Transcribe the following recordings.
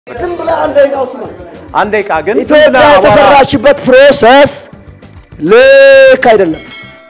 ዝም ብለህ አንድ ደቂቃ ውስጥ ነው። አንድ ደቂቃ ግን ኢትዮጵያ የተሰራችበት ፕሮሰስ ልክ አይደለም።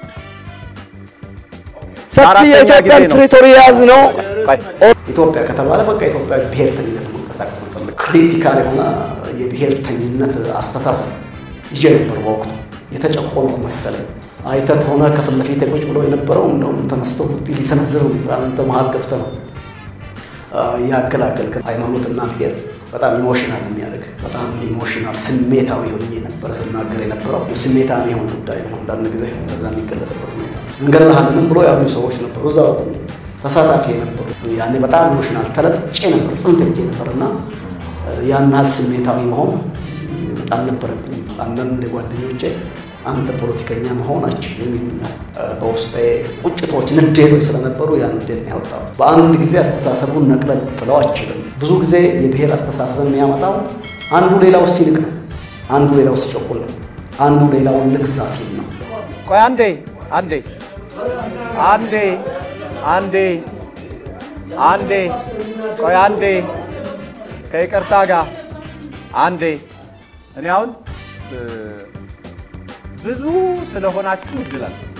ሰፊ አራተኛ የኢትዮጵያን ጊዜ ነው። ቴሪቶሪ የያዝ ነው። ቆይ ኢትዮጵያ ከተባለ በቃ ኢትዮጵያ ብሔርተኝነት መንቀሳቀስ እንፈልግ ክሪቲካል የሆነ የብሔርተኝነት አስተሳሰብ ይዤ ነበር በወቅቱ የተጨቆንኩ መሰለኝ። አይተህ ከሆነ ከፊት ለፊት ቁጭ ብሎ የነበረው እንደውም ተነስተው ሊሰነዝር አንተ መሀል ገብተህ ነው ያገላገልክ። ሃይማኖትና ብሔር በጣም ኢሞሽናል የሚያደርግ በጣም ኢሞሽናል ስሜታዊ ሆኜ ነበረ ስናገር የነበረው ስሜታዊ የሆነ ጉዳይ ነው። አንዳንድ ጊዜ በዛ የሚገለጥበት ሁኔታ እንገድልሃለንም ብሎ ያሉ ሰዎች ነበሩ፣ እዛ ተሳታፊ የነበሩ ያኔ በጣም ኢሞሽናል ተለጥጬ ነበር፣ ጽንፍ ሄጄ ነበር እና ያን ያህል ስሜታዊ መሆን በጣም ነበረብኝ። አንዳንድ ጓደኞቼ አንተ ፖለቲከኛ መሆን አችልም ይሉኛል። በውስጤ ቁጭቶች፣ ንዴቶች ስለነበሩ ያን ንዴት ነው ያወጣው። በአንድ ጊዜ አስተሳሰቡን ነቅለን ጥለው አችልም። ብዙ ጊዜ የብሔር አስተሳሰብን የሚያመጣው አንዱ ሌላው ሲንቅ ነው፣ አንዱ ሌላው ሲጨቁል ነው፣ አንዱ ሌላውን ልግዛ ሲል ነው። ቆይ አንዴ አንዴ አንዴ አንዴ አንዴ ቆይ አንዴ ከይቅርታ ጋር አንዴ እኔ አሁን እ፣ ብዙ ስለሆናችሁ እድል አልሰጥም።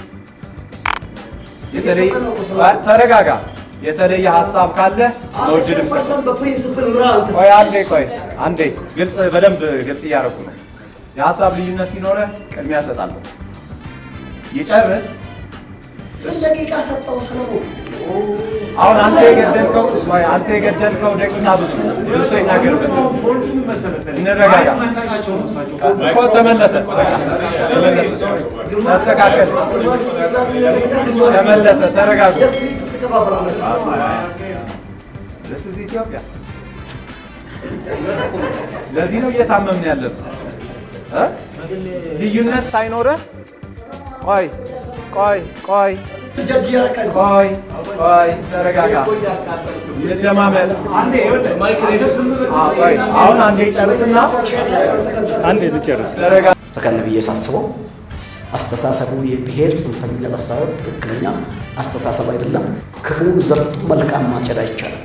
የተለየ ተረጋጋ። የተለየ ሀሳብ ካለ ነው እድል የምሰጠው። በፕሪንስፕል ምራ ቆይ አንዴ ቆይ አንዴ ግልጽ በደንብ ግልጽ እያደረኩ ነው። የሀሳብ ልዩነት ሲኖረ ቅድሚያ እሰጣለሁ። ይጨርስ። ስንት ደቂቃ ሰጠው ሰለሞን? አሁን አንተ የገደልከው ቆይ አንተ የገደልከው ደቂቃ ብዙ ነው። ብዙ ሰው ይናገርበት። እንረጋጋ እኮ ተመለሰ፣ በቃ ተመለሰ፣ ተስተካከል፣ ተመለሰ፣ ተረጋጉ። This is ኢትዮጵያ። ስለዚህ ነው እየታመምን ያለብን እ? ልዩነት ሳይኖረህ ቆይ ቆይ ቆይ ቆይ ቆይ ተረጋጋ፣ እንደማመጥ ቆይ አሁን አንዴ ጨርስና አንዴ ልጨርስ። ተረጋጋ። ተከነ ብዬ ሳስበው አስተሳሰቡ የብሔር ጽንፈኝነት አስተሳሰብ ትክክለኛ አስተሳሰብ አይደለም። ክፉን ዘርቶ መልካም ማጨድ አይቻልም።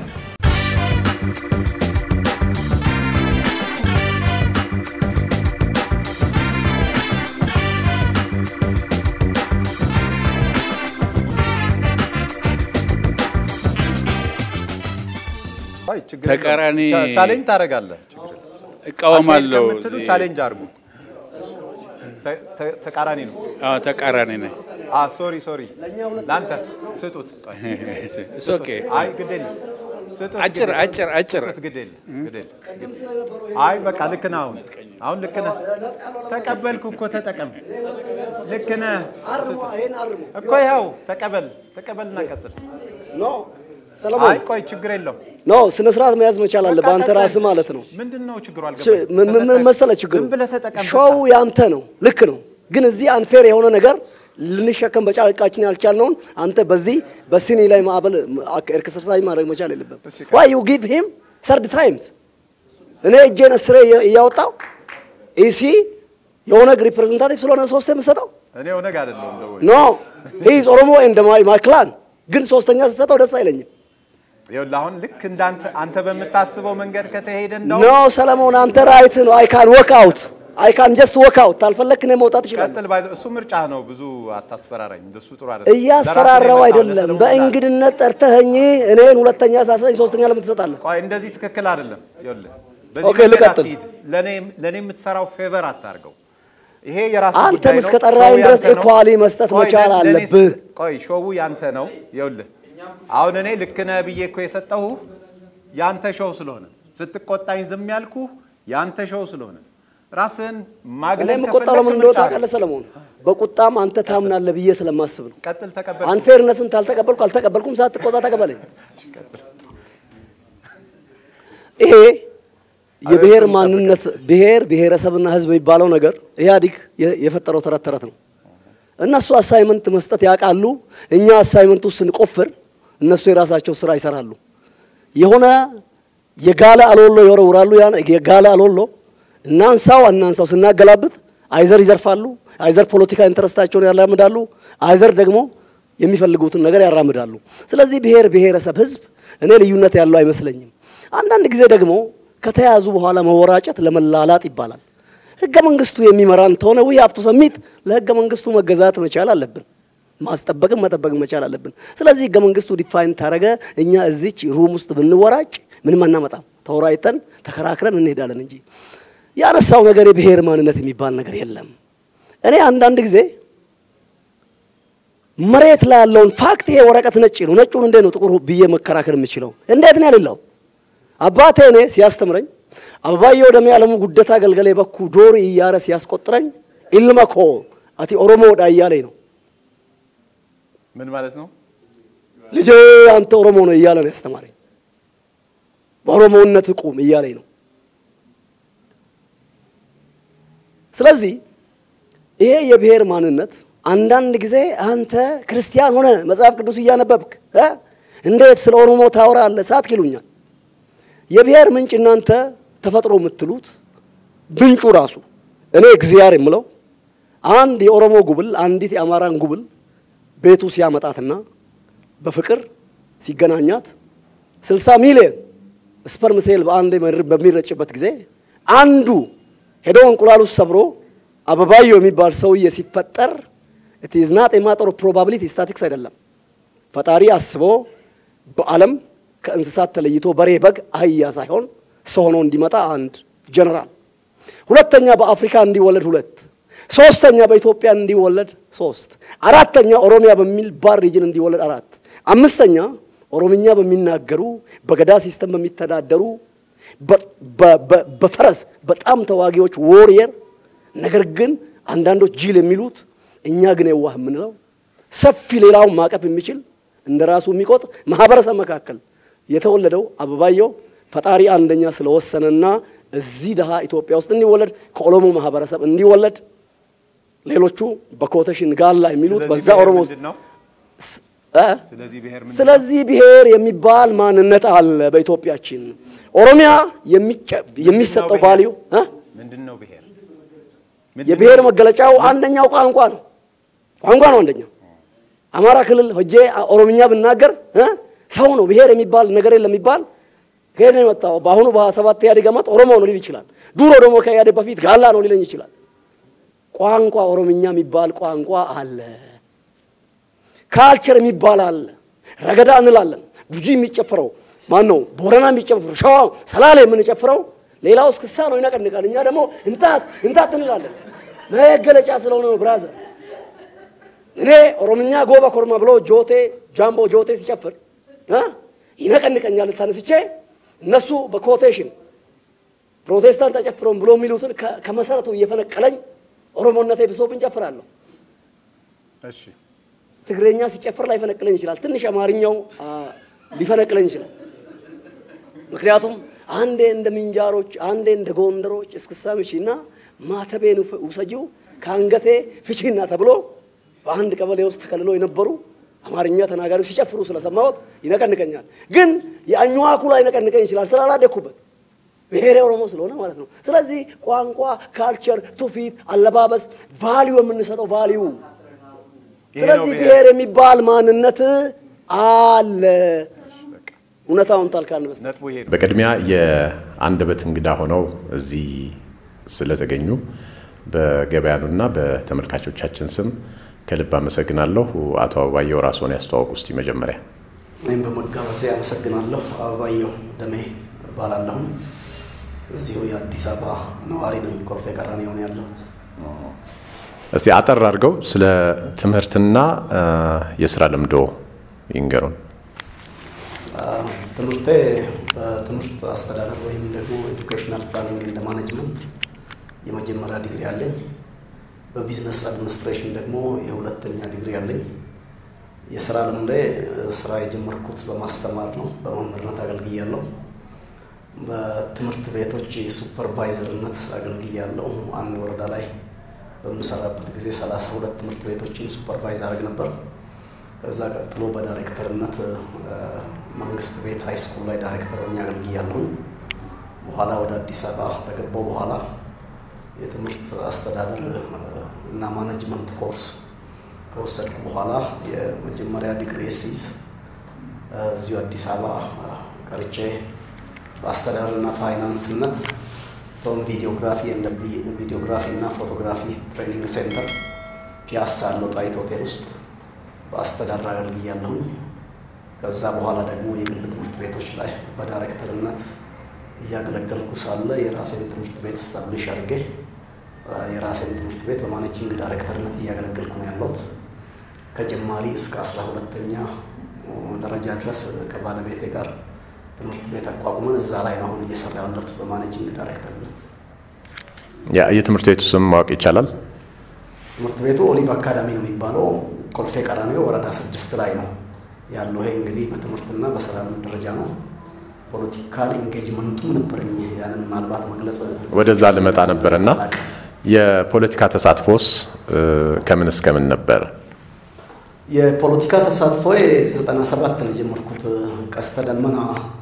ቆይ ችግር ተቃራኒ የለውም። ቻ- ቻሌንጅ ታደርጋለህ። ችግር የለውም። እቃወማለሁ። አንተ ከምትሉ ቻሌንጅ አድርጉ። ተ- ተ- ተቃራኒ ነው። አዎ ተቃራኒ ነኝ። አ ሶሪ ሶሪ፣ ለአንተ ስጡት። ቆይ እስ ኦኬ አይ ግድ የለም ስጡት። አጭር ግድ የለም። አጭር አጭር ስጡት፣ ግድ የለም ግድ የለም። አይ በቃ ልክ ነህ። አሁን አሁን ልክ ነህ። ተቀበልኩ እኮ ተጠቀም። ልክ ነህ እኮ ይኸው ተቀበል ተቀበልና ቀጥል። ኖ ሰለሞን አይ ቆይ ችግር የለው። ኖ ስነ ስርዓት መያዝ መቻል አለ በአንተ ራስህ ማለት ነው። ምንድን ነው ችግሩ? ስ- ምን ምን- ምን መሰለህ ችግሩ ዝም ብለህ ተጠቀም። ሾው ያንተ ነው፣ ልክ ነው። ግን እዚህ አንፌር የሆነ ነገር ልንሸከም በጫቃችን ያልቻልነውን አንተ በዚህ በሲኒ ላይ ማዕበል ኤክሰርሳይዝ ማድረግ መቻል የለብህም። ዋይ ዩ ጊቭ ሂም ሰርድ ታይምስ እኔ እጄን እስሬ እየ- እያወጣው ኢሲ የኦነግ ሪፕሬዘንታቲቭ ስለሆነ ሶስት የምሰጠው እኔ ኦነግ አይደለሁም እንደው ኖ ሂዝ ኦሮሞ ኤንድ ማይ ማይ ክላን ግን ሶስተኛ ስሰጠው ደስ አይለኝም። ይኸውልህ አሁን ልክ እንዳንተ አንተ በምታስበው መንገድ ከተሄደ እንደው ኖ ሰለሞን አንተ ራይት ነው። አይ ካን ወክ አውት አይ ካን ጀስት ወክ አውት ታልፈለክ እኔ መውጣት ይችላል። ቀጥል ባይዘ እሱ ምርጫ ነው። ብዙ አታስፈራራኝ። እንደሱ ጥሩ አይደለም። እያስፈራራው ለራስህ አይደለም። ለሰለሞን በእንግድነት ጠርተኸኝ እኔን ሁለተኛ ሳሰኝ ሶስተኛ ለምን ትሰጣለህ? ቆይ እንደዚህ ትክክል አይደለም። ይኸውልህ ኦኬ፣ መንገድ ልቀጥል። አትሂድ። ለኔ ለኔ የምትሰራው ፌቨር አታርገው። ይሄ የራስህ አንተም ጉዳይ ነው። እስከጠራኸኝ ሾው ድረስ ያንተ ነው። ኢኳሊ መስጠት ቆይ፣ መቻል ለኔ- ለኔስ- አለብህ። ቆይ ሾው ያንተ ነው። ይኸውልህ አሁን እኔ ልክ ነህ ብዬ እኮ የሰጠሁህ ያንተ ሾው ስለሆነ ስትቆጣኝ ዝም ያልኩህ ያንተ ሾው ስለሆነ ራስህን እኔ ማግለል የምቆጣው ከፈለክ ለምን እንደሆነ ምርጫ ነው። ታውቃለህ ሰለሞን? በቁጣም አንተ ታምናለህ ብዬ ስለማስብ ነው። ቀጥል ተቀበል። አንፌርነስን ታልተቀበልኩ አልተቀበልኩም፣ ሳትቆጣ ተቀበለኝ። ይሄ የብሔር ማንነት ብሔር ብሔረሰብና ሕዝብ የሚባለው ነገር ኢህአዲግ የ- የፈጠረው ተረት ተረት ነው። እነሱ አሳይመንት መስጠት ያውቃሉ። እኛ አሳይመንቱ ስንቆፍር እነሱ የራሳቸው ስራ ይሰራሉ። የሆነ የጋለ አሎሎ ይወረውራሉ። ያን የጋለ አሎሎ እናንሳው አናንሳው ስናገላብጥ አይዘር ይዘርፋሉ፣ አይዘር ፖለቲካ ኢንተረስታቸውን ያራምዳሉ፣ አይዘር ደግሞ የሚፈልጉትን ነገር ያራምዳሉ። ስለዚህ ብሔር ብሔረሰብ ህዝብ እኔ ልዩነት ያለው አይመስለኝም። አንዳንድ ጊዜ ደግሞ ከተያዙ በኋላ መወራጨት ለመላላጥ ይባላል። ህገ መንግስቱ የሚመራን ተሆነ ዊ ሀብቱ ሰሚት ለህገ መንግስቱ መገዛት መቻል አለብን። ማስጠበቅም መጠበቅም መቻል አለብን። ስለዚህ ህገ መንግስቱ ዲፋይን ታደረገ። እኛ እዚች ሩም ውስጥ ብንወራጭ ምንም አናመጣም። ተወራይተን ተከራክረን እንሄዳለን እንጂ ያነሳው ነገር የብሔር ማንነት የሚባል ነገር የለም። እኔ አንዳንድ ጊዜ መሬት ላይ ያለውን ፋክት ይሄ ወረቀት ነጭ ነው፣ ነጩን እንዴት ነው ጥቁር ብዬ መከራከር የምችለው? እንዴት ነው ያሌለው? አባቴ እኔ ሲያስተምረኝ አበባየሁ ደሜ ያለሙ ጉደታ ገልገሌ በኩ ዶሪ እያረ ሲያስቆጥረኝ ኢልመኮ አቲ ኦሮሞ ወዳ እያለኝ ነው። ምን ማለት ነው? ልጄ አንተ ኦሮሞ ነው እያለ ነው ያስተማረኝ። በኦሮሞነት ቁም እያለኝ ነው። ስለዚህ ይሄ የብሔር ማንነት አንዳንድ ጊዜ አንተ ክርስቲያን ሆነ መጽሐፍ ቅዱስ እያነበብክ እ እንዴት ስለ ኦሮሞ ታወራለህ? ሳትክ ይሉኛል። የብሔር ምንጭ እናንተ ተፈጥሮ የምትሉት ምንጩ ራሱ እኔ እግዚአብሔር የምለው አንድ የኦሮሞ ጉብል አንዲት የአማራን ጉብል ቤቱ ሲያመጣትና በፍቅር ሲገናኛት 60 ሚሊዮን ስፐርም ሴል በአንድ በሚረጭበት ጊዜ አንዱ ሄዶ እንቁላሉ ሰብሮ አበባየሁ የሚባል ሰውዬ ሲፈጠር ኢት ኢዝ ናት ኤ ማተር ኦፍ ፕሮባቢሊቲ ስታቲክስ አይደለም። ፈጣሪ አስቦ በዓለም ከእንስሳት ተለይቶ በሬ፣ በግ፣ አህያ ሳይሆን ሰው ሆኖ እንዲመጣ አንድ ጀነራል፣ ሁለተኛ በአፍሪካ እንዲወለድ ሁለት፣ ሶስተኛ በኢትዮጵያ እንዲወለድ ሶስት፣ አራተኛ ኦሮሚያ በሚል ባር ሪጅን እንዲወለድ አራት፣ አምስተኛ ኦሮምኛ በሚናገሩ በገዳ ሲስተም በሚተዳደሩ በፈረስ በጣም ተዋጊዎች ዎሪየር ነገር ግን አንዳንዶች ጅል የሚሉት እኛ ግን የዋህ የምንለው ሰፊ ሌላውን ማቀፍ የሚችል እንደ ራሱ የሚቆጥር ማህበረሰብ መካከል የተወለደው አበባየሁ ፈጣሪ አንደኛ ስለወሰነና እዚህ ድሃ ኢትዮጵያ ውስጥ እንዲወለድ ከኦሮሞ ማህበረሰብ እንዲወለድ ሌሎቹ በኮተሽን ጋላ የሚሉት በዛ ኦሮሞ ውስጥ ስለዚህ ብሔር የሚባል ማንነት አለ በኢትዮጵያችን። ኦሮሚያ የሚሰጠው ቫልዩ ምንድን ነው ብሔር? የብሔር መገለጫው አንደኛው ቋንቋ ነው። ቋንቋ ነው አንደኛው። አማራ ክልል ሆጄ ኦሮምኛ ብናገር ሰው ነው ብሔር የሚባል ነገር የለም የሚባል ከሄድ ነው የመጣው። በአሁኑ በሀያ ሰባት ኢህአዴግ ዓመት ኦሮሞ ነው ሊል ይችላል። ድሮ ደግሞ ከኢህአዴግ በፊት ጋላ ነው ሊለኝ ይችላል። ቋንቋ ኦሮምኛ የሚባል ቋንቋ አለ። ካልቸር የሚባል አለ። ረገዳ እንላለን። ጉጂ የሚጨፍረው ማን ነው? ቦረና የሚጨፍረው፣ ሸዋ፣ ሰላሌ የምንጨፍረው ሌላው እስክሳ ነው ይነቀንቃል። እኛ ደግሞ እንታት እንታት እንላለን። መገለጫ ስለሆነ ነው ብራዘር። እኔ ኦሮምኛ ጎባ ኮርማ ብሎ ጆቴ ጃምቦ ጆቴ ሲጨፍር ይነቀንቀኛል። ተነስቼ እነሱ በኮቴሽን ፕሮቴስታንት ተጨፍረውን ብሎ የሚሉትን ከመሰረቱ እየፈነቀለኝ ኦሮሞነቴ ብሶብኝ ጨፍራለሁ። እሺ ትግረኛ ሲጨፍር ላይፈነቅለኝ ይችላል። ትንሽ አማርኛው ሊፈነቅለኝ ይችላል። ምክንያቱም አንዴ እንደ ምንጃሮች፣ አንዴ እንደ ጎንደሮች እስክሳ ምቺና ማተቤን ውሰጂው ከአንገቴ ፍቺና ተብሎ በአንድ ቀበሌ ውስጥ ተከልሎ የነበሩ አማርኛ ተናጋሪዎች ሲጨፍሩ ስለሰማሁት ይነቀንቀኛል። ግን የአኝዋኩ ላይ ይነቀንቀኝ ይችላል ስላላደግኩበት ብሔሬ ኦሮሞ ስለሆነ ማለት ነው። ስለዚህ ቋንቋ፣ ካልቸር፣ ትውፊት፣ አለባበስ፣ ቫሊዩ የምንሰጠው ቫሊዩ ስለዚህ ብሔር የሚባል ማንነት አለ። እውነታውን ታልካን በስ ነጥቡ ይሄ ነው። በቅድሚያ የአንደበት እንግዳ ሆነው እዚህ ስለተገኙ በገበያኑና በተመልካቾቻችን ስም ከልብ አመሰግናለሁ። አቶ አበባየሁ ራስዎን ያስተዋውቁ እስቲ መጀመሪያ። እኔም በመጋበዜ አመሰግናለሁ። አበባየሁ ደሜ እባላለሁ። እዚሁ የአዲስ አበባ ነዋሪ ነኝ። ኮልፌ ቀራኒዮ ነው ያለሁት። እስቲ አጠር አድርገው ስለ ትምህርትና የስራ ልምዶ ይንገሩን። ትምህርቴ በትምህርት አስተዳደር ወይም ደግሞ ኤዱኬሽናል ፕላኒንግ እንደ ማኔጅመንት የመጀመሪያ ዲግሪ አለኝ። በቢዝነስ አድሚኒስትሬሽን ደግሞ የሁለተኛ ዲግሪ አለኝ። የስራ ልምዴ ስራ የጀመርኩት በማስተማር ነው። በመምህርነት አገልግያለሁ። በትምህርት ቤቶች ሱፐርቫይዘርነት አገልግያለሁ። አንድ ወረዳ ላይ በምሰራበት ጊዜ ሰላሳ ሁለት ትምህርት ቤቶችን ሱፐርቫይዝ አድርግ ነበር። ከዛ ቀጥሎ በዳይሬክተርነት መንግስት ቤት ሃይ ስኩል ላይ ዳይሬክተር ሆኜ አገልግያለሁ። በኋላ ወደ አዲስ አበባ ከገባሁ በኋላ የትምህርት አስተዳደር እና ማኔጅመንት ኮርስ ከወሰድኩ በኋላ የመጀመሪያ ዲግሪ ሲይዝ እዚሁ አዲስ አበባ ቀርቼ በአስተዳደርና ፋይናንስነት ቶም ቪዲዮግራፊ እንደ ቪዲዮግራፊ እና ፎቶግራፊ ትሬኒንግ ሴንተር ፒያሳ ያለው ጣይት ሆቴል ውስጥ በአስተዳደር አገልግያለሁኝ። ከዛ በኋላ ደግሞ የግል ትምህርት ቤቶች ላይ በዳይሬክተርነት እያገለገልኩ ሳለ የራሴን ትምህርት ቤት ስታብሊሽ አድርጌ የራሴን ትምህርት ቤት በማኔጂንግ ዳይሬክተርነት እያገለገልኩ ነው ያለሁት። ከጀማሪ እስከ አስራ ሁለተኛ ደረጃ ድረስ ከባለቤቴ ጋር ትምህርት ቤት አቋቁመን እዛ ላይ ነው አሁን እየሰራ ያለሁት በማኔጂንግ ዳይሬክተርነት። የትምህርት ቤቱ ስም ማወቅ ይቻላል? ትምህርት ቤቱ ኦሊቭ አካዳሚ ነው የሚባለው። ኮልፌ ቀራኒዮ ወረዳ ስድስት ላይ ነው ያለው። ይሄ እንግዲህ በትምህርትና በስራ ደረጃ ነው። ፖለቲካል ኢንጌጅመንቱም ነበረኝ። ያንን ምናልባት መግለጽ ወደዛ ልመጣ ነበር እና የፖለቲካ ተሳትፎስ ከምን እስከምን ነበር? የፖለቲካ ተሳትፎ ዘጠና ሰባት ነው የጀመርኩት። ቀስተ ደመና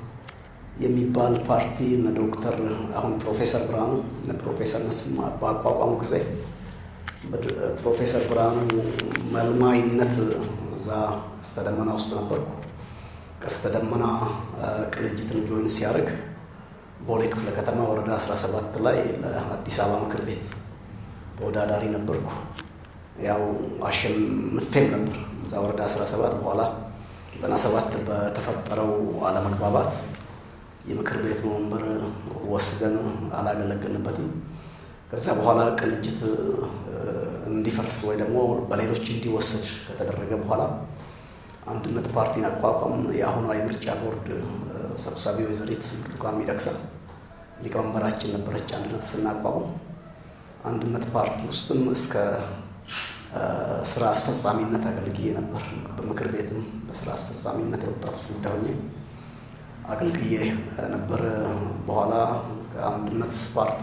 የሚባል ፓርቲ እነ ዶክተር አሁን ፕሮፌሰር ብርሃኑ እነ ፕሮፌሰር መስማ በአቋቋሙ ጊዜ ፕሮፌሰር ብርሃኑ መልማይነት እዛ ቀስተ ደመና ውስጥ ነበርኩ። ቀስተ ደመና ቅንጅትን ጆይን ሲያደርግ ቦሌ ክፍለ ከተማ ወረዳ 17 ላይ ለአዲስ አበባ ምክር ቤት ተወዳዳሪ ነበርኩ። ያው አሸንፌም ነበር እዛ ወረዳ 17 በኋላ 97 በተፈጠረው አለመግባባት የምክር ቤቱን ወንበር ወስደን አላገለገልንበትም። ከዛ በኋላ ቅንጅት እንዲፈርስ ወይ ደግሞ በሌሎች እንዲወሰድ ከተደረገ በኋላ አንድነት ፓርቲን አቋቋም። የአሁኗ የምርጫ ቦርድ ሰብሳቢ ወይዘሪት ብርቱካን ሚደቅሳ ሊቀመንበራችን ነበረች። አንድነት ስናቋቁም አንድነት ፓርቲ ውስጥም እስከ ስራ አስፈጻሚነት አገልግዬ ነበር። በምክር ቤትም በስራ አስፈጻሚነት የወጣቶች ጉዳይ ሆኜ አገልግዬ ነበር። በኋላ ከአንድነት ፓርቲ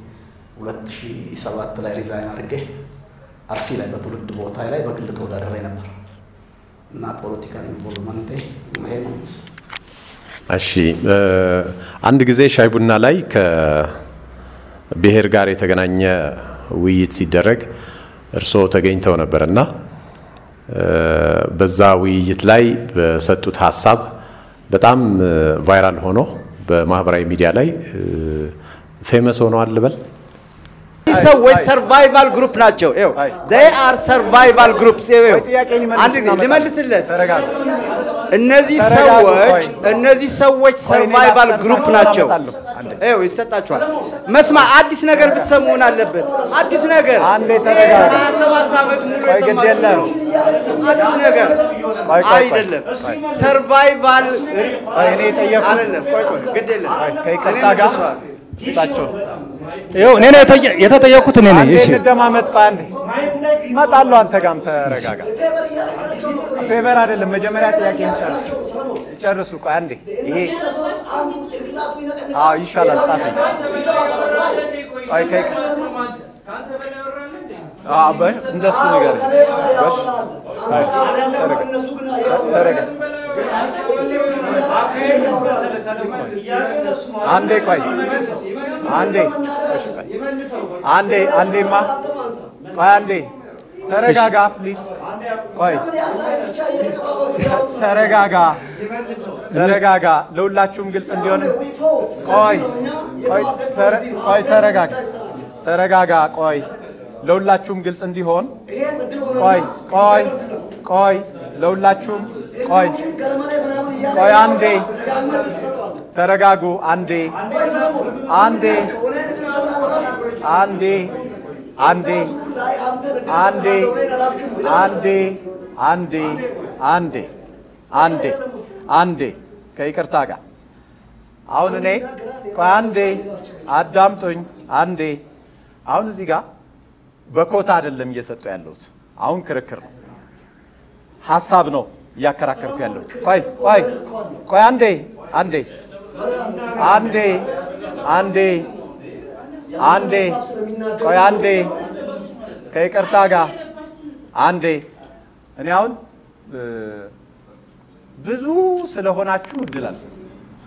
2007 ላይ ሪዛይን አድርጌ አርሲ ላይ በትውልድ ቦታ ላይ በግል ተወዳደሬ ነበር እና ፖለቲካል ኢንቮልቭመንቴ ይሄ ነው። እሺ፣ አንድ ጊዜ ሻይ ቡና ላይ ከብሔር ጋር የተገናኘ ውይይት ሲደረግ እርስዎ ተገኝተው ነበር እና በዛ ውይይት ላይ በሰጡት ሀሳብ በጣም ቫይራል ሆኖ በማህበራዊ ሚዲያ ላይ ፌመስ ሆነዋል ልበል። ሰዎች ሰርቫይቫል ግሩፕ ናቸው። ይኸው they are survival groups። ይኸው አንድ ጊዜ ልመልስለት። እነዚህ ሰዎች እነዚህ ሰዎች ሰርቫይቫል ግሩፕ ናቸው። ይኸው ይሰጣችኋል። መስማ አዲስ ነገር ብትሰሙ ምን አለበት? አዲስ ነገር አንዴ ተረጋጋ። ሀያ ሰባት ዓመት ሙሉ ቆይ ግድ የሰማችሁት የለም። ነው። አዲስ ነገር ቆይ ቆይ ቆይ። አይደለም። ሰርቫይቫል ቆይ እኔ የጠየኩት አይደለም። ቆይ ቆይ ግድ የለም። ከይቅርታ እኔ ጋር መልሰዋል። እሳቸው ይኸው እኔ ነው የጠየ- የተጠየኩት እኔ ነኝ። አንዴ እሺ እንደማመጥ ቆይ አንዴ እመጣለሁ። አንተ ጋርም ተረጋጋ። ፌቨር አይደለም። መጀመሪያ ጥያቄ ጨርሱ ጨርሱ። ቆይ አንዴ ይሄ አዎ ይሻላል። ጻፈኝ። ቆይ ከይ አዎ በ- እንደሱ ነገር በሽ አይ ተረጋ ተረጋ። አንዴ ቆይ አንዴ እሺ ቆይ አንዴ አንዴማ ቆይ አንዴ ተረጋጋ ፕሊዝ ቆይ ተረጋጋ ተረጋጋ ለሁላችሁም ግልጽ እንዲሆን ቆይ ቆይ ተረ- ቆይ ተረጋጋ ተረጋጋ ቆይ ለሁላችሁም ግልጽ እንዲሆን ቆይ ቆይ ቆይ ለሁላችሁም ቆይ ቆይ አንዴ ተረጋጉ አንዴ አንዴ አንዴ አንዴ አንዴ አንዴ አንዴ አንዴ አንዴ አንዴ ከይቅርታ ጋር አሁን እኔ ቆይ አንዴ አዳምጡኝ አንዴ አሁን እዚህ ጋር በኮታ አይደለም እየሰጡ ያለሁት አሁን ክርክር ነው ሀሳብ ነው እያከራከርኩ ያለሁት ቆይ ቆይ ቆይ አንዴ አንዴ አንዴ አንዴ አንዴ ቆይ አንዴ ከይቅርታ ጋር አንዴ እኔ አሁን እ፣ ብዙ ስለሆናችሁ እድል አልሰጥም።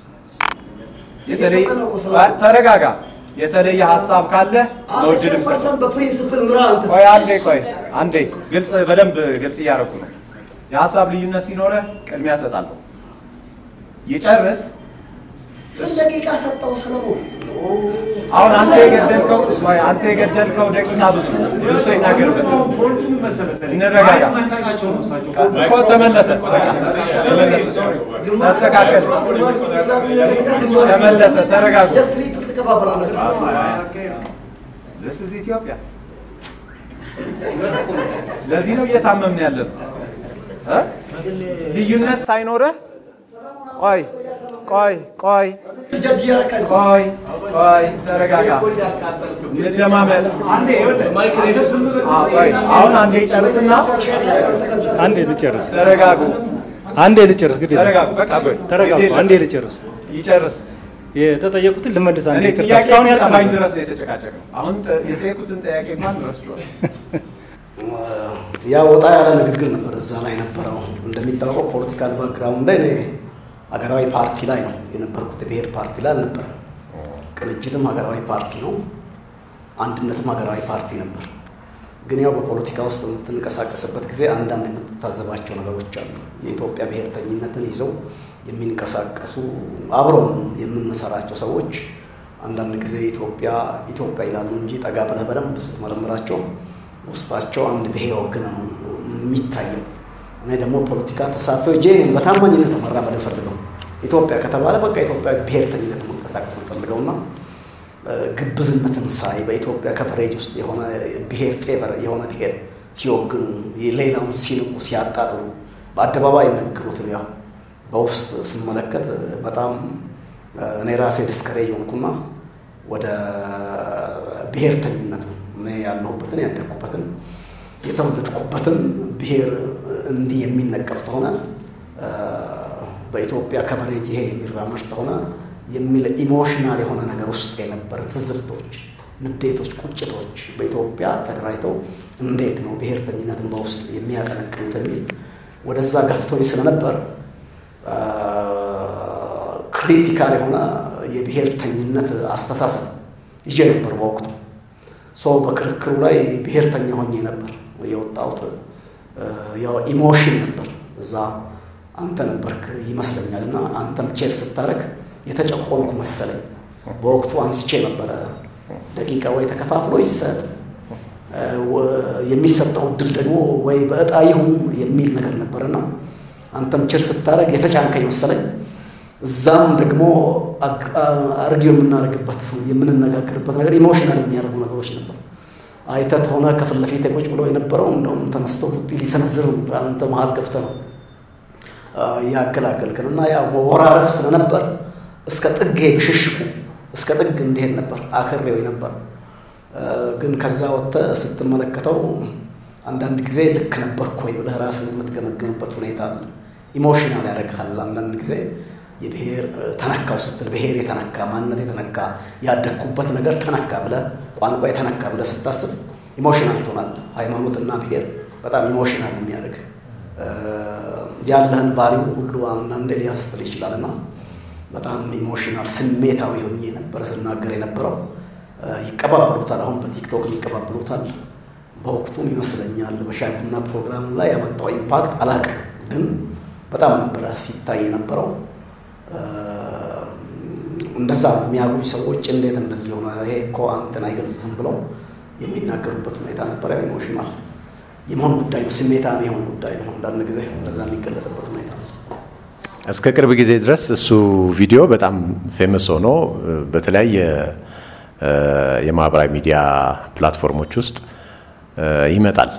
የተለየ ቆይ፣ ተረጋጋ። የተለየ ሀሳብ ካለ ነው እድል የምሰጠው። በፕሪንስፕል ምራ አንተ ቆይ አንዴ ቆይ አንዴ ግልጽ በደንብ ግልጽ እያደረኩ ነው። የሀሳብ ልዩነት ሲኖረ ቅድሚያ እሰጣለሁ። ይጨርስ ስንት ደቂቃ ሰጠው ሰለሞን? አሁን አንተ የገደልከው ቆይ አንተ የገደልከው ደቂቃ ብዙ ነው። ብዙ ሰው ይናገርበት። እንረጋጋ እኮ ተመለሰ። በቃ ተመለሰ። ተስተካከል። ተመለሰ። ተረጋጉ። ጀስት ትሪፕል ትቀባበላላችሁ። This is ኢትዮጵያ። ለዚህ ነው እየታመምን ያለን እ? ልዩነት ሳይኖረህ ቆይ ቆይ ቆይ ጀጅ እያረካል ቆይ ቆይ ተረጋጋ፣ እንደማመጥ። አዎ፣ ቆይ አሁን አንዴ ጨርስና አንዴ ልጨርስ፣ ተረጋጉ፣ አንዴ ልጨርስ፣ ግድ የለም። ተረጋጉ። በቃ ቆይ ተረጋጉ፣ ግድ የለም። አንዴ ልጨርስ። ይጨርስ። የተጠየቁትን ልመልስ። አንዴ እኔ ይቅርታ፣ ጥያቄ እስካሁን እስኪጠፋኝ ያልጠፋኝ ድረስ ነው የተጨቃጨቅነው። አሁን ጥ- የጠየቁትን ጥያቄ እንኳን ረስቼዋለሁ። ያ ወጣ ያለ ንግግር ነበር እዛ ላይ ነበረው። እንደሚታወቀው ፖለቲካል ባክግራውንድ ላይ እኔ ሀገራዊ ፓርቲ ላይ ነው የነበርኩት፣ የብሔር ፓርቲ ላይ አልነበረም። ቅንጅትም ሀገራዊ ፓርቲ ነው፣ አንድነትም ሀገራዊ ፓርቲ ነበር። ግን ያው በፖለቲካ ውስጥ የምትንቀሳቀስበት ጊዜ አንዳንድ የምትታዘባቸው ነገሮች አሉ። የኢትዮጵያ ብሔርተኝነትን ይዘው የሚንቀሳቀሱ አብረው የምንሰራቸው ሰዎች አንዳንድ ጊዜ ኢትዮጵያ ኢትዮጵያ ይላሉ እንጂ ጠጋ ብለህ በደንብ ስትመረምራቸው ውስጣቸው አንድ ብሔር ወግን ነው የሚታየው። እኔ ደግሞ ፖለቲካ ተሳትፎ እጄ በታማኝነት ነው መራመድ ፈልገው ኢትዮጵያ ከተባለ በቃ ኢትዮጵያ ብሔርተኝነት መንቀሳቀስ እንፈልገው እና ግብዝነትን ሳይ በኢትዮጵያ ከቨሬጅ ውስጥ የሆነ ብሔር ፌቨር የሆነ ብሔር ሲወግኑ ሌላውን ሲንቁ ሲያጣጥሉ በአደባባይ የሚነግሩትን ያው በውስጥ ስመለከት በጣም እኔ ራሴ ዲስከሬጅ ሆንኩና ወደ ብሔርተኝነቱ እኔ ያለሁበትን ያደግኩበትን የተወለድኩበትን ብሔር እንዲህ የሚነቀፍ ከሆነ በኢትዮጵያ ከቨሬጅ ይሄ የሚራመድ ከሆነ የሚል ኢሞሽናል የሆነ ነገር ውስጥ የነበረ ትዝብቶች፣ ንዴቶች፣ ቁጭቶች በኢትዮጵያ ተደራጅተው እንዴት ነው ብሔርተኝነትን በውስጥ የሚያቀነቅኑት የሚል ወደዛ ገፍቶኝ ስለነበር ክሪቲካል የሆነ የብሔርተኝነት አስተሳሰብ ይዤ ነበር በወቅቱ። ሰው በክርክሩ ላይ ብሔርተኛ ሆኜ ነበር የወጣሁት። ያው ኢሞሽን ነበር እዛ አንተ ነበርክ ይመስለኛል እና አንተም ቼክ ስታደርግ የተጨቆንኩ መሰለኝ። በወቅቱ አንስቼ ነበረ ደቂቃ ወይ ተከፋፍሎ ይሰጥ የሚሰጠው እድል ደግሞ ወይ በእጣ ይሁን የሚል ነገር ነበርና አንተም ችል ስታደርግ የተጫንከኝ መሰለኝ። እዛም ደግሞ አርጊው የምናደርግበት የምንነጋገርበት ነገር ኢሞሽናል የሚያደርጉ ነገሮች ነበር። አይተት ሆነ ከፊት ለፊት ቁጭ ብሎ የነበረው እንደውም ተነስተው ቡጢ ሊሰነዝር አንተ መሀል ገብተህ ነው ያገላገልክን እና ያ መወራረፍ ስለነበር እስከ ጥግ ብሽሽቁ እስከ ጥግ እንዲሄድ ነበር አክሬው ነበር። ግን ከዛ ወጥተህ ስትመለከተው አንዳንድ ጊዜ ልክ ነበርኩ ወይ ብለህ ራስን የምትገመገምበት ሁኔታ አለ። ኢሞሽናል ያደርግሃል። አንዳንድ ጊዜ የብሔር ተነካው ስትል ብሔር የተነካ ማንነት የተነካ ያደግኩበት ነገር ተነካ ብለህ ቋንቋ የተነካ ብለህ ስታስብ ኢሞሽናል ትሆናለህ። ሃይማኖትና ብሔር በጣም ኢሞሽናል የሚያደርግ ያለህን ቫሊዩ ሁሉ አንዳንዴ ሊያስጥል ይችላል እና በጣም ኢሞሽናል ስሜታዊ ሆኜ ነበረ ስናገር የነበረው። ይቀባበሉታል፣ አሁን በቲክቶክ ይቀባበሉታል። በወቅቱም ይመስለኛል በሻይ ቡና ፕሮግራም ላይ ያመጣው ኢምፓክት አላውቅም፣ ግን በጣም ነበረ ሲታይ የነበረው። እንደዛ የሚያሉኝ ሰዎች እንዴት እንደዚህ ሆነ ይሄ እኮ አንተን አይገልጽም ብለው የሚናገሩበት ሁኔታ ነበረ። ኢሞሽናል የመሆን ጉዳይ ነው፣ ስሜታዊ የሆን ጉዳይ ነው። አንዳንድ ጊዜ እንደዛ የሚገለጥበት ሁኔታ ነው። እስከ ቅርብ ጊዜ ድረስ እሱ ቪዲዮ በጣም ፌመስ ሆኖ በተለያየ የማህበራዊ ሚዲያ ፕላትፎርሞች ውስጥ ይመጣል።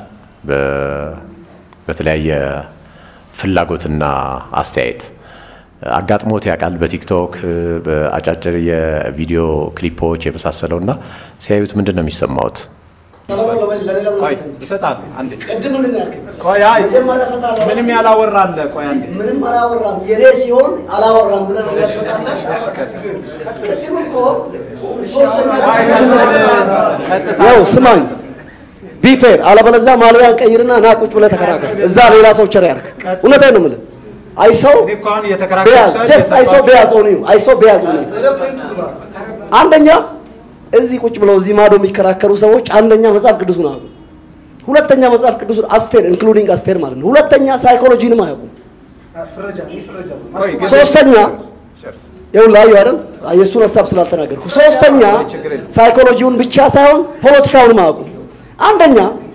በተለያየ ፍላጎትና አስተያየት አጋጥሞት ያውቃል። በቲክቶክ በአጫጭር የቪዲዮ ክሊፖች የመሳሰለው እና ሲያዩት ምንድን ነው የሚሰማውት? ቆይ ይሰጣሉ። አንዴ ቅድም ምንድን ነው ያልከኝ? ቆይ አይ መጀመሪያ እሰጣለሁ። ምንም ያላወራ አለ። ቆይ አንዴ ምንም አላወራም። የኔ ሲሆን አላወራም ብለህ ነገር ትሰጣለህ። ቅድም እኮ ሶስተኛ ቀጥታ ያው ስማኝ ቢፌር አለበለዚያ ማሊያን ቀይርና ና ቁጭ ብለህ ተከራከር። እዛ ሌላ ሰው ቸር ያርክ። እውነቴን ነው የምልህ። አይሰው እኔ እኮ አሁን እየተከራከርኩ ቢያዝ ሳይሆን ጀስት አይሰው ቢያዝ ኦን ዩ አይሰው ቢያዝ ኦን ዩ አንደኛ እዚህ ቁጭ ብለው እዚህ ማዶ የሚከራከሩ ሰዎች አንደኛ መጽሐፍ ቅዱሱን አያውቁም። ሁለተኛ መጽሐፍ ቅዱሱን አስቴር ኢንክሉዲንግ አስቴር ማለት ነው። ሁለተኛ ሳይኮሎጂንም አያውቁም። ቆይ ግን- ሶስተኛ ጨርስ። ይኸው ላዩ አይደል የእሱን ሀሳብ ስላልተናገርኩ። ሶስተኛ ሳይኮሎጂውን ብቻ ሳይሆን ፖለቲካውንም አያውቁ። አንደኛ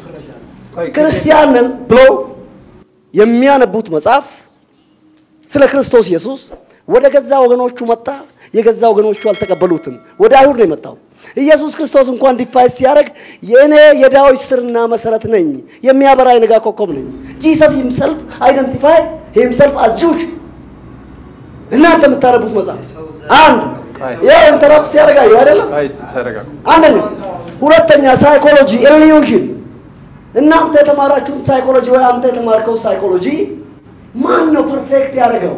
ክርስቲያን ነን ብለው የሚያነቡት መጽሐፍ ስለ ክርስቶስ ኢየሱስ ወደ ገዛ ወገኖቹ መጣ፣ የገዛ ወገኖቹ አልተቀበሉትም። ወደ አይሁድ ነው የመጣው። ኢየሱስ ክርስቶስ እንኳን ዲፋይስ ሲያደርግ የእኔ የዳዊት ስርና መሰረት ነኝ፣ የሚያበራ የነጋ ኮከብ ነኝ። ጂሰስ ሂምሰልፍ አይደንቲፋይ ሂምሰልፍ አዝ ጁድ። እናንተ የምታነቡት መጽሐፍ አንድ ያው ኢንተራፕት ሲያደርጋዩ አይደለም። ተረጋጉ። አንደኛ፣ ሁለተኛ ሳይኮሎጂ ኢሉዥን። እናንተ የተማራችሁት ሳይኮሎጂ ወይ አንተ የተማርከው ሳይኮሎጂ ማን ነው ፐርፌክት ያደረገው?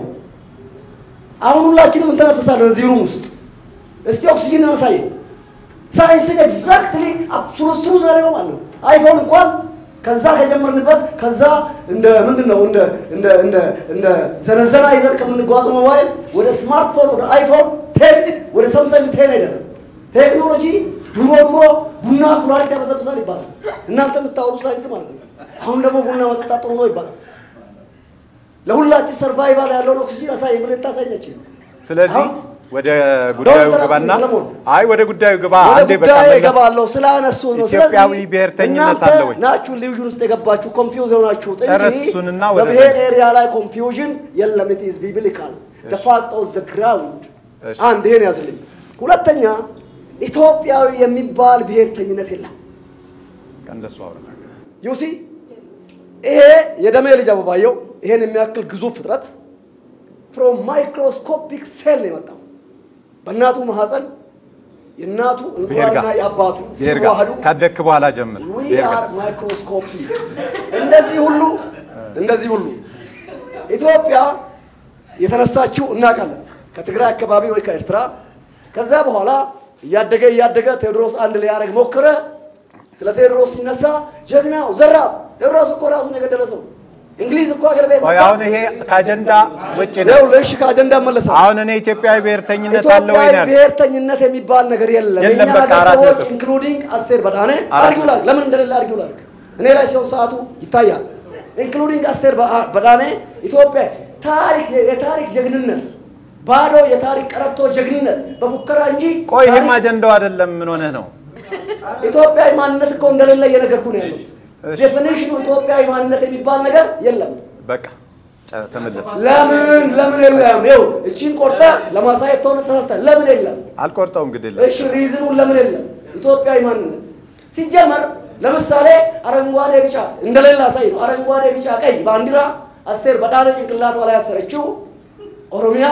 አሁን ሁላችንም እንተነፍሳለን እዚህ ሩም ውስጥ። እስቲ ኦክሲጅን አሳየን። ሳይንስን ኤግዛክትሊ አብሶሉት ትሩዝ ያደረገው ማለት ነው። አይፎን እንኳን ከዛ ከጀመርንበት ከዛ እንደ ምንድን ነው እንደ እንደ እንደ እንደ ዘነዘና ይዘን ከምንጓዘው ሞባይል ወደ ስማርትፎን ወደ አይፎን ቴን ወደ ሳምሰንግ ቴን አይደለም። ቴክኖሎጂ ድሮ ድሮ ቡና ኩላሊት ያበሰብሳል ይባላል። እናንተ የምታወሩ ሳይንስ ማለት ነው። አሁን ደግሞ ቡና መጠጣት ጥሩ ነው ይባላል። ለሁላችን ሰርቫይቫል ያለውን ኦክሲጅን አሳይ ምን ታሳኛችን? ስለዚህ አሁን ወደ ጉዳዩ ዶክተር ግባና ሰለሞን፣ አይ ወደ ጉዳዩ ግባ። ወደ አንዴ በቃ ጉዳይ መለስ እገባለሁ ስላነሱ ነው። ኢትዮጵያዊ ስለዚህ ብሔርተኝነት እናንተ አለ ወይ? ናችሁ ሊውዥን ውስጥ የገባችሁ ኮንፊውዝ የሆናችሁት ጨረስ እንጂ እሱንና ወደ በብሔር ዘ- ኤሪያ ላይ ኮንፊውዥን የለም። ኢት ኢዝ ቢብሊካል the fact of the ground እሺ። አንድ ይሄን ያዝልኝ። ሁለተኛ ኢትዮጵያዊ የሚባል ብሔርተኝነት የለም። እንደሱ አውራ ዩሲ ይሄ የደሜ ልጅ አበባየው ይሄን የሚያክል ግዙፍ ፍጥረት ፍሮም ማይክሮስኮፒክ ሴል ነው የመጣው በእናቱ ማህፀን የእናቱ ብሔር ጋር እንቁላልና የአባቱ ብሔር ጋር ሲዋሃዱ ካደግክ በኋላ ጀምር። ዊ ብሔር ጋር አር ማይክሮስኮፒ እንደዚህ ሁሉ እንደዚህ ሁሉ ኢትዮጵያ የተነሳችው እናውቃለን ከትግራይ አካባቢ ወይ ከኤርትራ ከዛ በኋላ እያደገ እያደገ ቴዎድሮስ አንድ ሊያደርግ ሞከረ ስለ ቴዎድሮስ ሲነሳ ጀግናው ዘራብ ቴዎድሮስ እኮ ራሱን የገደለ ሰው እንግሊዝ እኮ ሀገር ቤት ቆይ መጣ አሁን ይሄ ከአጀንዳ ውጭ ነው። ይኸውልህ እሺ ከአጀንዳ መለሰ አሁን እኔ ኢትዮጵያዊ ብሔርተኝነት አለ ወይ ኢትዮጵያዊ ነው ያልኩት። ብሔርተኝነት የሚባል ነገር የለም። የለም፣ የኛ በቃ ሀገር አራት ሰዎች ነጥብ። ኢንክሉዲንግ አስቴር በዳኔ አራት አርጊው ላድርግ። ለምን እንደሌለ አርጊው ላድርግ። እኔ ላይ ሲሆን ሰዓቱ ይታያል። ኢንክሉዲንግ አስቴር በአ- በዳኔ ኢትዮጵያ ታሪክ የታሪክ ጀግንነት ባዶ የታሪክ ቀረርቶ ጀግንነት በፉከራ እንጂ ቆይ ይሄም ታሪክ- አጀንዳው አይደለም። ምን ሆነህ ነው? ኢትዮጵያዊ ማንነት እኮ እንደሌለ እየነገርኩ ነው ያሉት። እሺ። ዴፊኒሽኑ ኢትዮጵያዊ ማንነት የሚባል ነገር የለም። በቃ ጨ- ተመለስ። ለምን ለምን የለም? ይኸው እቺን ቆርጠ ለማሳየት ተሆነ ተሳስተ ለምን የለም? አልቆርጠውም ግድ የለም። እሺ ሪዝኑን ለምን የለም? ኢትዮጵያዊ ማንነት ሲጀመር ለምሳሌ አረንጓዴ ቢጫ እንደሌላ ሳይ ነው። አረንጓዴ ቢጫ ቀይ ባንዲራ አስቴር በዳነ ጭንቅላቷ ላይ ያሰረችው ኦሮሚያ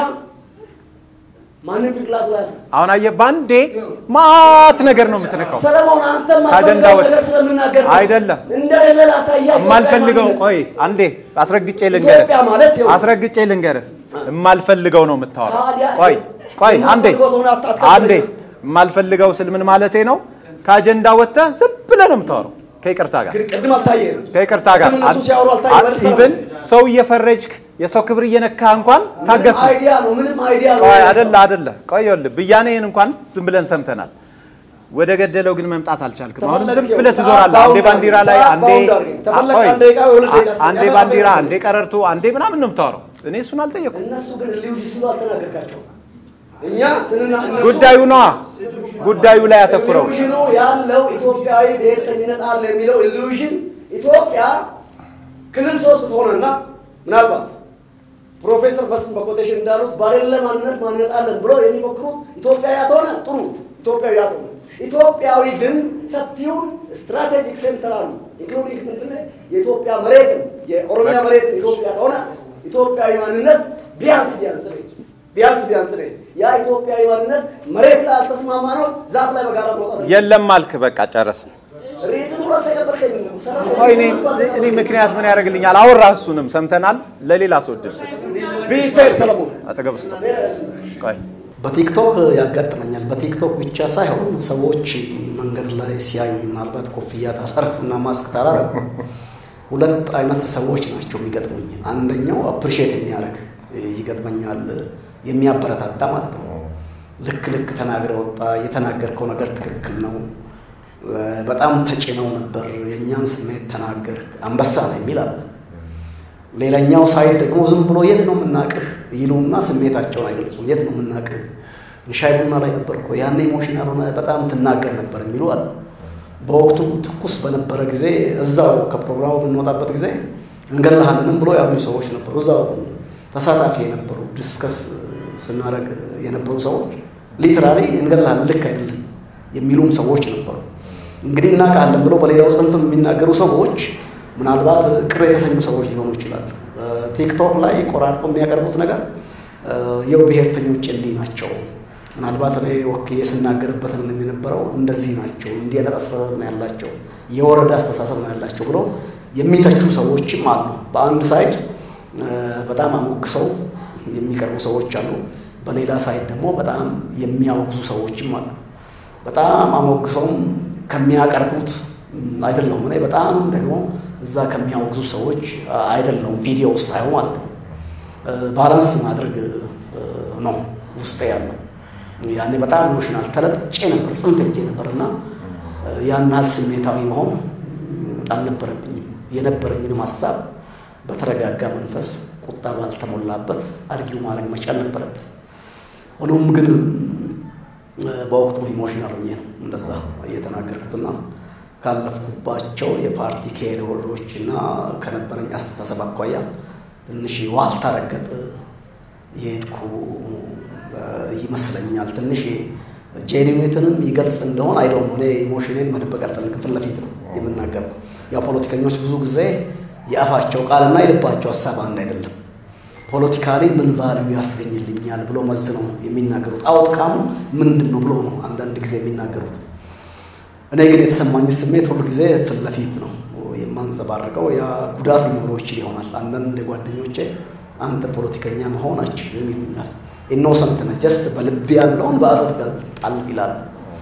ማንም ጭንቅላቱ ላይ ያሰረ አሁን አየህ፣ ባንዴ ማት ነገር ነው የምትነካው። ሰለሞን አንተ ከአጀንዳ ማፈልገው ወጥ- ነገር ስለምናገር ነው። አይደለም። እንደሌለ ላሳያ የማልፈልገው ቆይ አንዴ አስረግጬ ልንገርህ፣ ኢትዮጵያ ማለት ይኸው አስረግጬ ልንገርህ፣ የማልፈልገው ነው የምታወራው። ታዲያ ቆይ ቆይ አንዴ የማልፈልገው ከሆነ አታትከልክለኝ። አንዴ የማልፈልገው ስል ምን ማለቴ ነው? ከአጀንዳ ወጥተህ ዝም ብለህ ነው የምታወራው ከይቅርታ ጋር ቅድም አልታየህም። ከይቅርታ ጋር ቅድም እነሱ ሲያወሩ አልታየህም አይደል? ኢቭን ሰው እየፈረጅክ የሰው ክብር እየነካህ እንኳን ታገስ ምንም ነው። አይዲያ ነው ምንም አይዲያ ነው። ቆይ አይደለ አይደለ ቆይ ይኸውልህ ብያኔህን እንኳን ዝም ብለን ሰምተናል። ወደ ገደለው ግን መምጣት አልቻልክም። አሁንም ዝም ተፈለግ ብለህ ሰዓት ትዞራለህ። አንዴ ባውንድ ባንዲራ አድርገኝ፣ ላይ ሰዓት አንዴ ባውንድ አድርገኝ። ተፈለግ ቆይ፣ አንድ ደቂቃ ወይ ሁለት ደቂቃ ስጠኝ። አንዴ ያለፈ ባንዲራ ነገር አንዴ ቀረርቶ አንዴ ምናምን ነው የምታወራው። እኔ እሱን አልጠየኩም። እነሱ ግን ልዩ ሲሉ አልተናገርካቸው። እኛ ስንና እነሱ ጉዳዩ ነዋ ጉዳዩ ላይ አተኩረው ኢሉዥኑ ያለው ኢትዮጵያዊ ብሔርተኝነት አለ የሚለው ኢሉዥን ኢትዮጵያ ክልል ሶስት ትሆነና ምናልባት ፕሮፌሰር መስፍን በኮቴሽን እንዳሉት ባሌለ ማንነት ማንነት አለን ብሎ የሚፎክሩት ኢትዮጵያዊ ያትሆነ ጥሩ ኢትዮጵያዊ ያትሆነ ኢትዮጵያዊ ግን ሰፊውን ስትራቴጂክ ሴንተር አሉ ኢንክሉዲንግ ምንትን የኢትዮጵያ መሬትን የኦሮሚያ መሬትን ኢትዮጵያ ተሆነ ኢትዮጵያዊ ማንነት ቢያንስ ቢያንስ ነች ቢያንስ ቢያንስ ነች ያ ኢትዮጵያዊ ማንነት መሬት ላይ አልተስማማ ነው ዛፍ ላይ በጋራ መውጣት የለም አልክ። በቃ ጨረስን። ሪዝን ብሎ አልተቀበልከኝም እኮ። ሰለሞን ቆይ እኔ ሪዝን ብሎ አልተቀበልከኝም። እኔ ምክንያት ምን ያደርግልኛል? አወራ እሱንም ሰምተናል። ለሌላ ሰው እድል ስጥ። ቢ ፌር ሰለሞን አጠገብ ውስጥ ቆይ በቲክቶክ ያጋጥመኛል። በቲክቶክ ብቻ ሳይሆን ሰዎች መንገድ ላይ ሲያዩ ምናልባት ኮፍያ ታላረጉና ማስክ ታላረጉ ሁለት አይነት ሰዎች ናቸው የሚገጥሙኝ። አንደኛው አፕሪሼት የሚያደርግ ይገጥመኛል፣ የሚያበረታታ ማለት ነው። ልክ ልክ ተናግረ ወጣ፣ የተናገርከው ነገር ትክክል ነው፣ በጣም ተጭነው ነበር፣ የእኛን ስሜት ተናገር፣ አንበሳ ነው የሚል አለ። ሌላኛው ሳይድ ደግሞ ዝም ብሎ የት ነው የምናቅህ ይሉና ስሜታቸውን አይገልጹም። የት ነው የምናቅህ ሻይ ቡና ላይ ነበር እኮ ያኔ ኢሞሽናል ሆነ በጣም ትናገር ነበር የሚሉ አሉ። በወቅቱ ትኩስ በነበረ ጊዜ እዛው ከፕሮግራሙ በምንወጣበት ጊዜ እንገላሃለንም ብሎ ያሉኝ ሰዎች ነበሩ። እዛው ተሳታፊ የነበሩ ዲስከስ ስናደርግ የነበሩ ሰዎች ሊትራሊ እንገላሃለን ልክ አይደለም የሚሉም ሰዎች ነበሩ። እንግዲህ እናውቃለን ብለው በሌላው ጽንፍም የሚናገሩ ሰዎች ምናልባት ቅር የተሰኙ ሰዎች ሊሆኑ ይችላሉ። ቲክቶክ ላይ ቆራርጦ የሚያቀርቡት ነገር የው ብሔርተኞች እንዲህ ናቸው፣ ምናልባት እኔ ወክዬ ስናገርበትን የነበረው እንደዚህ ናቸው፣ እንዲህ አይነት አስተሳሰብ ነው ያላቸው፣ የወረዳ አስተሳሰብ ነው ያላቸው ብለው የሚተቹ ሰዎችም አሉ። በአንድ ሳይድ በጣም አሞግሰው የሚቀርቡ ሰዎች አሉ። በሌላ ሳይድ ደግሞ በጣም የሚያወግዙ ሰዎችም አሉ። በጣም አሞግሰውም ከሚያቀርቡት አይደለሁም እኔ በጣም ደግሞ እዛ ከሚያወግዙ ሰዎች አይደለሁም ቪዲዮ ውስጥ ሳይሆን ማለት ነው። ባላንስ ማድረግ ነው ውስጤ ያለው። ያኔ በጣም ኢሞሽናል ተለጥጬ ነበር፣ ጽንፍ ሄጄ ነበር እና ያን ያህል ስሜታዊ መሆን አልነበረብኝም። የነበረኝንም ሀሳብ በተረጋጋ መንፈስ ቁጣ ባልተሞላበት አርጊው ማድረግ መቻል ነበረብኝ። ሆኖም ግን በወቅቱ ኢሞሽናል ሆኜ ነው እንደዛ እየተናገርኩትና ካለፍኩባቸው የፓርቲ ኬሪዎሮች እና ከነበረኝ አስተሳሰብ አኳያ ትንሽ ዋልታ ረገጥ የሄድኩ ይመስለኛል። ትንሽ ጄኒዌትንም ይገልጽ እንደሆን አይደለም። እኔ ኢሞሽኔን መደበቅ አልፈልግም፣ ፊት ለፊት ነው የምናገረው። ያው ፖለቲከኞች ብዙ ጊዜ የአፋቸው ቃልና የልባቸው ሀሳብ አንድ አይደለም። ፖለቲካሊ ምን ቫልዩ ያስገኝልኛል ብሎ መዝነው የሚናገሩት አውትካሙ ምንድን ነው ብሎ ነው አንዳንድ ጊዜ የሚናገሩት። እኔ ግን የተሰማኝ ስሜት ሁሉ ጊዜ ፊት ለፊት ነው የማንጸባርቀው። ያ ጉዳት ሊኖረው ይችል ይሆናል። አንዳንድ ጓደኞቼ አንተ ፖለቲከኛ መሆን አችልም ይሉኛል። ኢኖሰንት ነህ፣ ጀስት በልብ ያለውን በአፈት ገልጣል ይላል።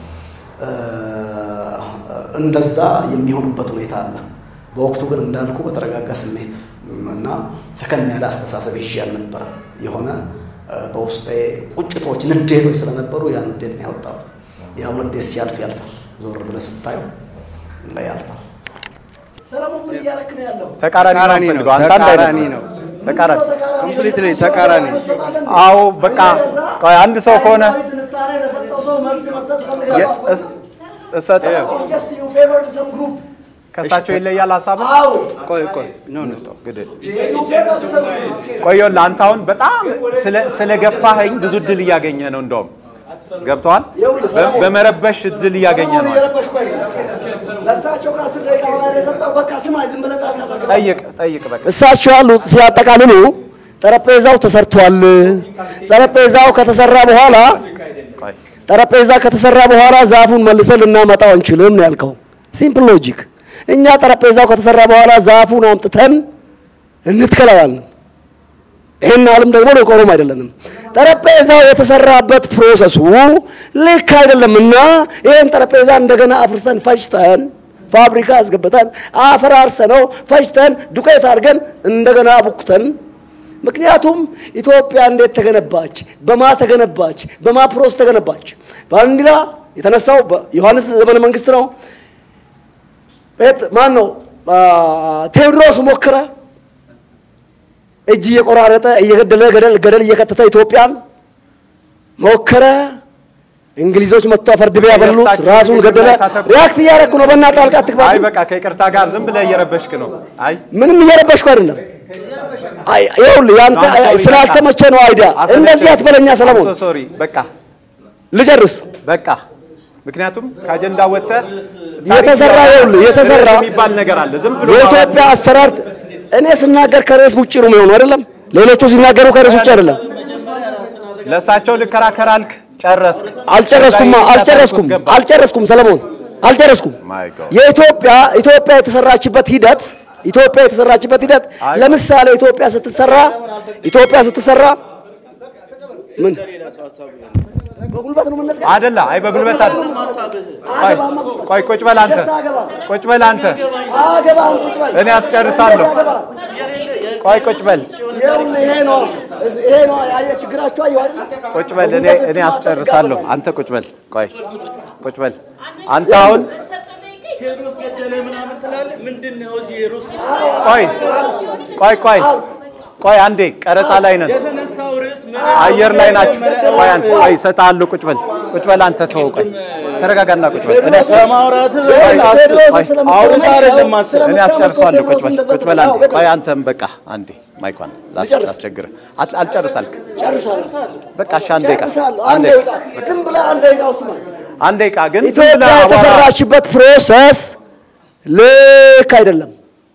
እንደዛ የሚሆኑበት ሁኔታ አለ። በወቅቱ ግን እንዳልኩ በተረጋጋ ስሜት እና ሰከን ያለ አስተሳሰብ ይዤ አልነበረ። የሆነ በውስጤ ቁጭቶች፣ ንዴቶች ስለነበሩ ያ ንዴት ነው ያወጣሁት። ያው ንዴት ሲያልፍ ያልፋል። ዞር ብለህ ስታየው ያልፋል። ሰለሞን ምን እያደረክ ነው ያለው? ተቃራኒ ተቃራኒ ነው ነው፣ የምፈልገው። አንተ አንድ አይነት ተቃራኒ ነው። ተቃራኒ ኮምፕሊትሊ ተቃራኒ። አዎ በቃ ቆይ አንድ ሰው ከሆነ ትንታኔ ለሰጠው ሰው መልስ መስጠት የ- ፈልጋለሁ። እስ- እሰጥ Just you favored some group. ከእሳቸው ይለያል ሀሳብ አዎ ቆይ ቆይ ኖ ኖ ግድል you favored some group. ቆየሁልህ። አንተ አሁን በጣም ስለ- ስለገፋኸኝ ብዙ እድል እያገኘ ነው። እንደውም ገብተዋል። በ- በመረበሽ እድል እያገኘ ሰለሞን ነው። እየረበሽኩ አይደለም። ለእሳቸው ከአስር ደቂቃ በላይ የሰጠው በቃ ስማ፣ ዝም ብለህ ጣልቃ ሳትገባ ጠይቅ ጠይቅ በቃ እሳቸው ያሉት ሲያጠቃልሉ ጠረጴዛው ተሰርቷል። ጠረጴዛው ከተሰራ በኋላ ቆይ ጠረጴዛ ከተሰራ በኋላ ዛፉን መልሰን ልናመጣው አንችልም ነው ያልከው። ሲምፕል ሎጂክ። እኛ ጠረጴዛው ከተሰራ በኋላ ዛፉን አምጥተን እንትከለዋለን። ይህን አለም ደግሞ ልንቆሩም አይደለንም። ጠረጴዛው የተሰራበት ፕሮሰሱ ልክ አይደለምና ይህን ጠረጴዛ እንደገና አፍርሰን ፈጭተን ፋብሪካ አስገብተን አፈራርሰነው ፈጭተን ዱቄት አድርገን እንደገና ቡክተን ምክንያቱም ኢትዮጵያ እንዴት ተገነባች? በማ ተገነባች? በማ ፕሮስ ተገነባች? ባንዲራ የተነሳው በዮሐንስ ዘመነ መንግስት ነው። ጴጥ ማን ነው? ቴዎድሮስ ሞከረ። እጅ እየቆራረጠ እየገደለ ገደል ገደል እየከተተ ኢትዮጵያን ሞከረ። እንግሊዞች መጥቶ አፈር ድቤ ያበሉት፣ የእሳቸው ራሱን ገደለ። ታተኩ። ሪያክት እያደረኩ ነው። በእናትህ ጣልቃ አይ አትግባ። በቃ ከይቅርታ ጋር ዝም ብለህ እየረበሽክ ነው። አይ ምንም እየረበሽኩ አይደለም። አይ ይኸውልህ ያንተ አንተ ሰው ስላልተመቸ ነው አይዲያ። አሰለቸኝ። እንደዚህ አትበለኛ ሰለሞን። I'm so sorry በቃ ልጨርስ። በቃ ምክንያቱም ከአጀንዳ ወጥተህ የተሰራ ይኸውልህ የተሰራ ርዕስ የሚባል ነገር አለ። ዝም ብሎ የኢትዮጵያ አሰራር እኔ ስናገር ከርዕስ ውጭ ነው የሚሆነው አይደለም። ሌሎቹ ሲናገሩ ከርዕስ ውጭ አይደለም። ለእሳቸው ልከራከር አልክ፣ ጨረስክ። አልጨረስኩም ከዛ አልጨረስኩም ገባ። አልጨረስኩም ሰለሞን አልጨረስኩም። My God. የኢትዮጵያ ኢትዮጵያ የተሰራችበት ሂደት ኢትዮጵያ የተሰራችበት ሂደት አይ- ለምሳሌ ኢትዮጵያ ስትሰራ ኢትዮጵያ ስትሰራ ምን በጉልበት ነው የምንነጥቀው? አይደለ? አይ በጉልበት አለ። ቆይ ቆይ ቁጭ በል አንተ፣ ቁጭ በል አንተ። አገባም ቁጭ በል። እኔ አስጨርሳለሁ። አገባም። ቆይ ቁጭ በል ይኸውልህ ይሄ ነው ይሄ ነው ያየህ ችግራችሁ አየሁ አይደል? ቁጭ በል። እኔ እኔ አስጨርሳለሁ። አንተ ቁጭ በል። ቆይ ቁጭ በል። አንተ አሁን ቴዎድሮስ ገደለ ምናምን ትላለህ። ምንድን ነው እዚህ ሩስ ቆይ ቆይ ቆይ ቆይ አንዴ ቀረጻ ላይ ነን። የተነሳው ርዕስ ምን አየር ላይ ናችሁ። ቆይ አንተ ቆይ እሰጥሃለሁ። ቁጭ በል ቁጭ በል አንተ ተወው። ቆይ ተረጋጋና ቁጭ በል እኔ አስጨርስ ማውራት ቆይ አስብ። ቆይ አውርታ አይደለም ማሰብ እኔ አስጨርሰዋለሁ። ቁጭ በል ቁጭ በል አንተ ቆይ አንተም በቃ አንዴ ማይኳን ላስ- ላስቸግርህ አት- አልጨርስ አልክ። በቃ እሺ አንድ ደቂቃ አንድ ደቂቃ ዝም ብለህ አንድ ደቂቃ ውስጥ ነው። አንድ ደቂቃ ግን ዝም ኢትዮጵያ ብለህ አቧራ- የተሰራችበት ፕሮሰስ ልክ አይደለም።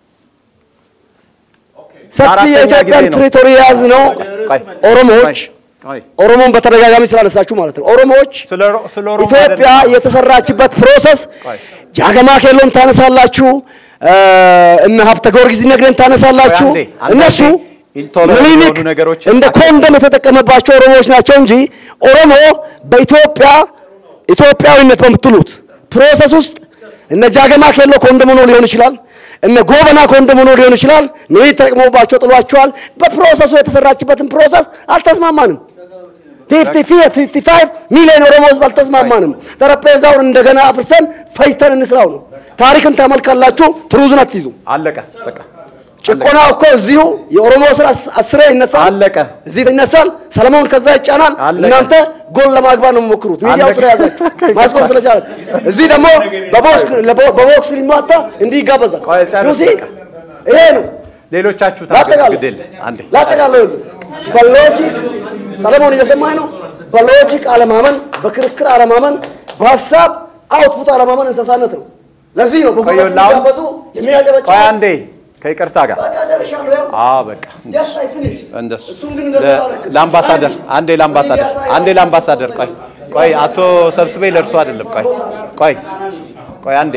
ሰፊ አራተኛ የኢትዮጵያን ጊዜ ነው። ቴሪቶሪ የያዝ ነው ቆይ ኦሮሞዎች ቆይ ኦሮሞን በተደጋጋሚ ስላነሳችሁ ማለት ነው። ኦሮሞዎች ስለ ሮ- ስለ ኦሮሞ ኢትዮጵያ አይደለም። የተሰራችበት ፕሮሰስ ቆይ ጃገማ ኬሎን ታነሳላችሁ፣ እ፣ እነ ሀብተ ጊዮርጊስ ነግደን ታነሳላችሁ። ቆይ አንዴ፣ አንዴ እነሱ ኢንቶለራንት ምኒልክ የሆኑ ነገሮችን እንደ ኮንደም የተጠቀመባቸው ኦሮሞዎች ናቸው እንጂ ኦሮሞ በኢትዮጵያ ኢትዮጵያዊነት በምትሉት ፕሮሰስ ውስጥ እነ ጃገማ ኬሎ ኮንደም ሆኖ ሊሆን ይችላል። እነ ጎበና ኮንደም ሆኖ ሊሆን ይችላል። ምኒልክ ተጠቅመውባቸው ጥሏቸዋል። በፕሮሰሱ የተሰራችበትን ፕሮሰስ አልተስማማንም። ፊፍቲ ፋይቭ ሚሊዮን ኦሮሞ ህዝብ አልተስማማንም። ጠረጴዛውን እንደገና አፍርሰን ፈጅተን እንስራው ነው። ታሪክን ተመልካላችሁ፣ ትሩዝን አትይዙ። አለቀ በቃ ጭቆና እኮ እዚሁ የኦሮሞ ስራ አስሬ ይነሳል፣ አለቀ። እዚህ ይነሳል። ሰለሞን ከዛ ይጫናል። አለቀ። እናንተ ጎል ለማግባት ነው የምሞክሩት፣ ሚዲያው አለቀ። ስለያዛችሁ ማስቆም ስለቻለ። እዚህ ደግሞ በቦክስ በቦክስ ሊሟታ እንዲህ ይጋበዛል። ቆይ ጨርስ ዩሲ በቃ። ይሄ ነው ሌሎቻችሁ ታገዱ ላጠቃለሁ ግድል አንዴ ላጠቃለሁ ይኸውልህ፣ በሎጂክ ሰለሞን እየሰማኝ ነው። በሎጂክ አለማመን፣ በክርክር አለማመን፣ በሀሳብ አውትፑት አለማመን እንስሳነት ነው። ለዚህ ነው በጉልበት ቆይ አሁን- የሚጋበዙ የሚያጨበጭቡ ቆይ አንዴ ከይቅርታ ጋር በቃ ጨርሻለሁ። ያው አዎ በቃ Yes, I finished. እንደሱ እሱም ግን እንደዛ ለ- አደረግን። ለአምባሳደር አንዴ ለአምባሳደር አንዴ ለአምባሳደር ቆይ ቆይ አቶ ሰብስቤ ለእርሱ አይደለም ቆይ ቆይ ቆይ አንዴ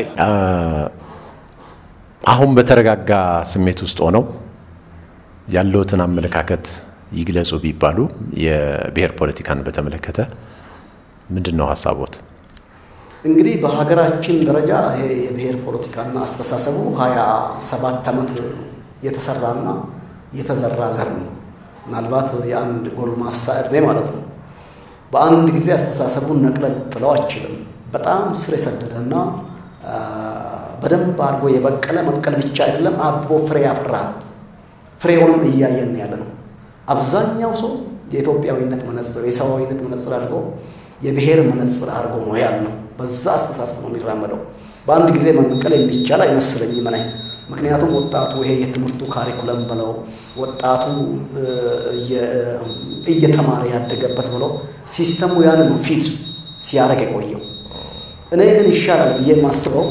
አሁን በተረጋጋ ስሜት ውስጥ ሆነው ያለውትን አመለካከት ይግለጹ ቢባሉ የብሔር ፖለቲካን በተመለከተ ምንድን ነው ሀሳቦት? እንግዲህ በሀገራችን ደረጃ ይሄ የብሔር ፖለቲካና አስተሳሰቡ ሀያ ሰባት ዓመት የተሰራና የተዘራ ዘር ነው። ምናልባት የአንድ ጎልማሳ ዕድሜ ማለት ነው። በአንድ ጊዜ አስተሳሰቡን ነቅለን ጥለው አችልም። በጣም ስር የሰደደና አ፣ በደንብ አድርጎ የበቀለ መብቀል ብቻ አይደለም፣ አብቦ ፍሬ ያፈራ ፍሬውንም እያየን ያለ ነው። አብዛኛው ሰው የኢትዮጵያዊነት መነጽር የሰብአዊነት መነጽር አድርጎ የብሔር መነጽር አድርጎ ነው ያለው። በዛ አስተሳሰብ ነው የሚራመደው። በአንድ ጊዜ መንቀል የሚቻል አይመስለኝም እኔ። ምክንያቱም ወጣቱ ይሄ የትምህርቱ ካሪኩለም ብለው ወጣቱ እ፣ እየ- እየተማረ ያደገበት ብለው ሲስተሙ ያን ነው ፊድ ሲያደርግ የቆየው። እኔ ግን ይሻላል ብዬ የማስበው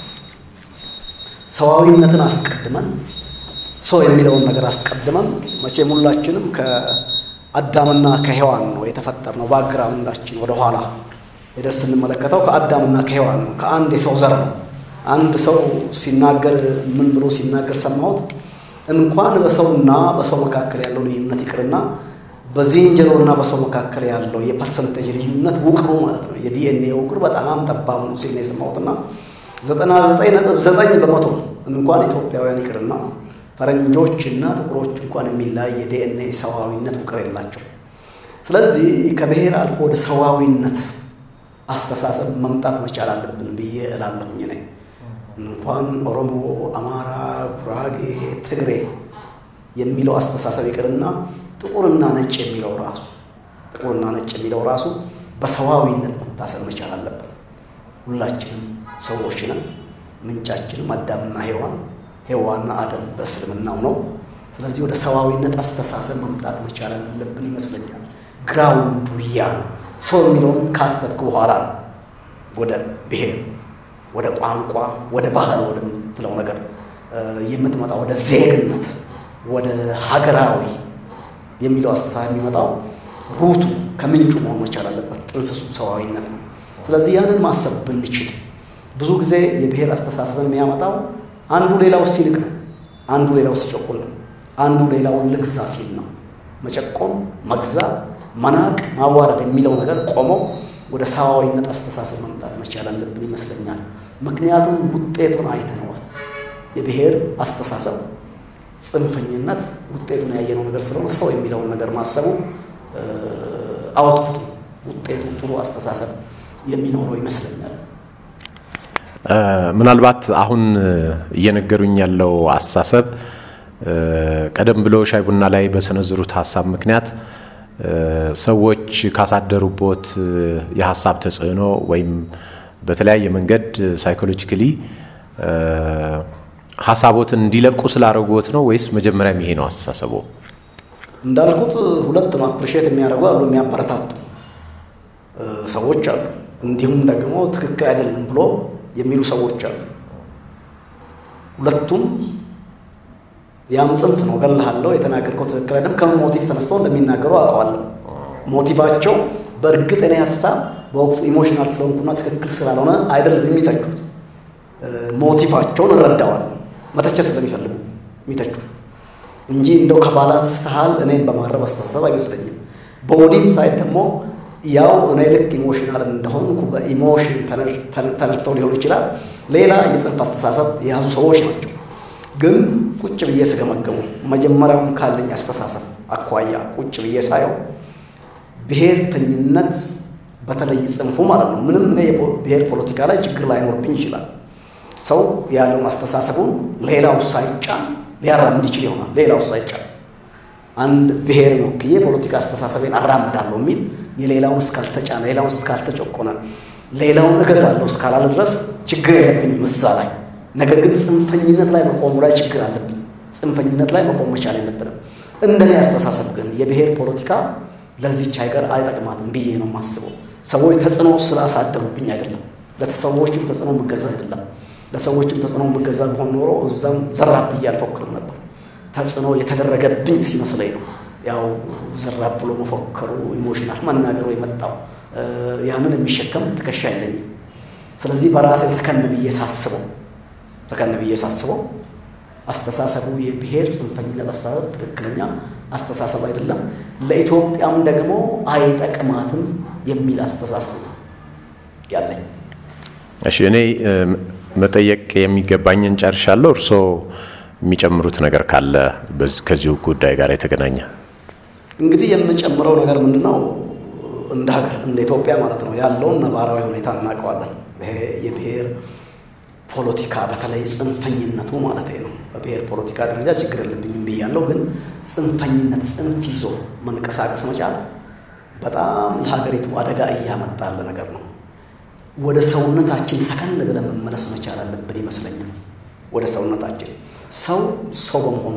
ሰዋዊነትን አስቀድመን ሰው የሚለውን ነገር አስቀድመን መቼም ሁላችንም ከአዳምና ከሔዋን ነው የተፈጠርነው። ባክግራውንዳችን ወደ ኋላ ሄደን ስንመለከተው ከአዳምና ከሔዋን ነው፣ ከአንድ የሰው ዘር ነው። አንድ ሰው ሲናገር ምን ብሎ ሲናገር ሰማሁት? እንኳን በሰውና በሰው መካከል ያለው ልዩነት ይቅርና በዝንጀሮና በሰው መካከል ያለው የፐርሰንቴጅ ልዩነት ውቅሩ ማለት ነው የዲኤንኤ ውቅር በጣም ጠባብ ነው ሲል ነው የሰማሁትና ዘጠና ዘጠኝ ነጥብ ዘጠኝ በመቶ እንኳን ኢትዮጵያውያን ይቅርና ፈረንጆች እና ጥቁሮች እንኳን የሚለያይ የዲኤንኤ ሰዋዊነት ውቅር የላቸው። ስለዚህ ከብሔር አልፎ ወደ ሰዋዊነት አስተሳሰብ መምጣት መቻል አለብን ብዬ እላለሁኝ እኔ። እንኳን ኦሮሞ፣ አማራ፣ ጉራጌ፣ ትግሬ የሚለው አስተሳሰብ ይቅርና ጥቁርና ነጭ የሚለው ራሱ ጥቁርና ነጭ የሚለው ራሱ በሰዋዊነት መታሰብ መቻል አለበት። ሁላችንም ሰዎች ነን። ምንጫችንም አዳምና ሔዋን ሔዋንና አደም በእስልምናው ነው። ስለዚህ ወደ ሰዋዊነት አስተሳሰብ መምጣት መቻል አለብን ይመስለኛል። ግራውንዱ ያ ነው። ሰው የሚለውን ካሰብክ በኋላ ነው ወደ ብሔር፣ ወደ ቋንቋ፣ ወደ ባህል ወደምትለው ነገር እ፣ የምትመጣ ወደ ዜግነት፣ ወደ ሀገራዊ የሚለው አስተሳሰብ የሚመጣው ሩቱ ከምንጩ መሆን መቻል አለበት። ጥንስሱ ሰዋዊነት ነው። ስለዚህ ያንን ማሰብ ብንችል ብዙ ጊዜ የብሔር አስተሳሰብን የሚያመጣው አንዱ ሌላው ሲንቅ ነው። አንዱ ሌላው ሲጨቁን ነው። አንዱ ሌላውን ልግዛ ሲል ነው። መጨቆን፣ መግዛት፣ መናቅ፣ ማዋረድ የሚለው ነገር ቆሞ ወደ ሰዋዊነት አስተሳሰብ መምጣት መቻል አለብን ይመስለኛል። ምክንያቱም ውጤቱን አይተነዋል። የብሔር አስተሳሰብ ጽንፈኝነት ውጤቱን ያየነው ነገር ስለሆነ ሰው የሚለውን ነገር ማሰቡ አውትፑቱ ውጤቱ ጥሩ አስተሳሰብ የሚኖረው ይመስለኛል። ምናልባት አሁን እየነገሩኝ ያለው አስተሳሰብ ቀደም ብሎ ሻይ ቡና ላይ በሰነዘሩት ሀሳብ ምክንያት ሰዎች ካሳደሩቦት የሀሳብ ተጽዕኖ ወይም በተለያየ መንገድ ሳይኮሎጂካሊ ሀሳቦትን እንዲለቁ ስላደረጉት ነው ወይስ መጀመሪያም ይሄ ነው አስተሳሰቦ? እንዳልኩት ሁለት ነው። አፕሪሼት የሚያደርጉ አሉ፣ የሚያበረታቱ ሰዎች አሉ። እንዲሁም ደግሞ ትክክል አይደለም ብሎ የሚሉ ሰዎች አሉ። ሁለቱም ያም ጽንፍ ነው። እገልሃለሁ፣ የተናገርከው ትክክል አይደለም ከምን ሞቲቭ ተነስተው እንደሚናገሩ አውቀዋለሁ። ሞቲቫቸው በእርግጥ እኔ ሀሳብ በወቅቱ ኢሞሽናል ስለሆንኩና ትክክል ስላልሆነ አይደለም የሚተቹት። ሞቲቫቸውን እረዳዋለሁ። መተቸት ስለሚፈልጉ የሚተቹት እንጂ እንደው ከባላንስ ስተሃል እኔም በማረብ አስተሳሰብ አይመስለኝም። በወዲም ሳይድ ደግሞ ያው እኔ ልክ ኢሞሽናል እንደሆንኩ በኢሞሽን ተነድተው ሊሆን ይችላል። ሌላ የጽንፍ አስተሳሰብ የያዙ ሰዎች ናቸው። ግን ቁጭ ብዬ ስገመገሙ መጀመሪያውም ካለኝ አስተሳሰብ አኳያ ቁጭ ብዬ ሳየው ብሔርተኝነት በተለይ ጽንፉ ማለት ነው። ምንም እኔ ብሔር ፖለቲካ ላይ ችግር ላይኖርብኝ ይችላል። ሰው ያለውን አስተሳሰቡን ሌላው ሳይጫን ሊያራምድ ይችል ይሆናል። ሌላው ሳይጫን አንድ ብሔርን ወክዬ ፖለቲካ አስተሳሰቤን አራምዳለሁ የሚል የሌላውን እስካልተጫነ ሌላውን እስካልተጨቆነ ሌላውን እገዛለሁ እስካላለ ድረስ ችግር የለብኝም እዛ ላይ። ነገር ግን ጽንፈኝነት ላይ መቆሙ ላይ ችግር አለብኝ። ጽንፈኝነት ላይ መቆም መቻል የለብንም። እንደኔ አስተሳሰብ ግን የብሔር ፖለቲካ ለዚች ሀገር አይጠቅማትም ብዬ ነው የማስበው። ሰዎች ተጽዕኖ ስላሳደሩብኝ አይደለም። ለሰዎችም ተጽዕኖ የምገዛ አይደለም። ለሰዎችም ተጽዕኖ የምገዛ ቢሆን ኖሮ እዛም ዘራብ ብዬ አልፎክርም ነበር። ተጽዕኖ የተደረገብኝ ሲመስለኝ ነው ያው ዘራብ ብሎ መፎከሩ ኢሞሽናል መናገሩ የመጣው ያንን የሚሸከም ትከሻ የለኝም። ስለዚህ በራሴ ሰከን ብዬ ሳስበው ሰከን ብዬ ሳስበው አስተሳሰቡ የብሔር ጽንፈኝነት አስተሳሰብ ትክክለኛ አስተሳሰብ አይደለም፣ ለኢትዮጵያም ደግሞ አይጠቅማትም የሚል አስተሳሰብ ነው ያለኝ። እሺ እኔ መጠየቅ የሚገባኝን ጨርሻለሁ። እርስዎ የሚጨምሩት ነገር ካለ ከዚሁ ጉዳይ ጋር የተገናኘ እንግዲህ የምጨምረው ነገር ምንድን ነው? እንደ ሀገር እንደ ኢትዮጵያ ማለት ነው ያለውን ነባራዊ ሁኔታ እናውቀዋለን። ይሄ የብሔር ፖለቲካ በተለይ ጽንፈኝነቱ ማለት ነው። በብሔር ፖለቲካ ደረጃ ችግር የለብኝም ብያለሁ፣ ግን ጽንፈኝነት ጽንፍ ይዞ መንቀሳቀስ መቻል በጣም ለሀገሪቱ አደጋ እያመጣ ያለ ነገር ነው። ወደ ሰውነታችን ሰከን ብለን መመለስ መቻል አለብን ይመስለኛል። ወደ ሰውነታችን ሰው ሰው በመሆኑ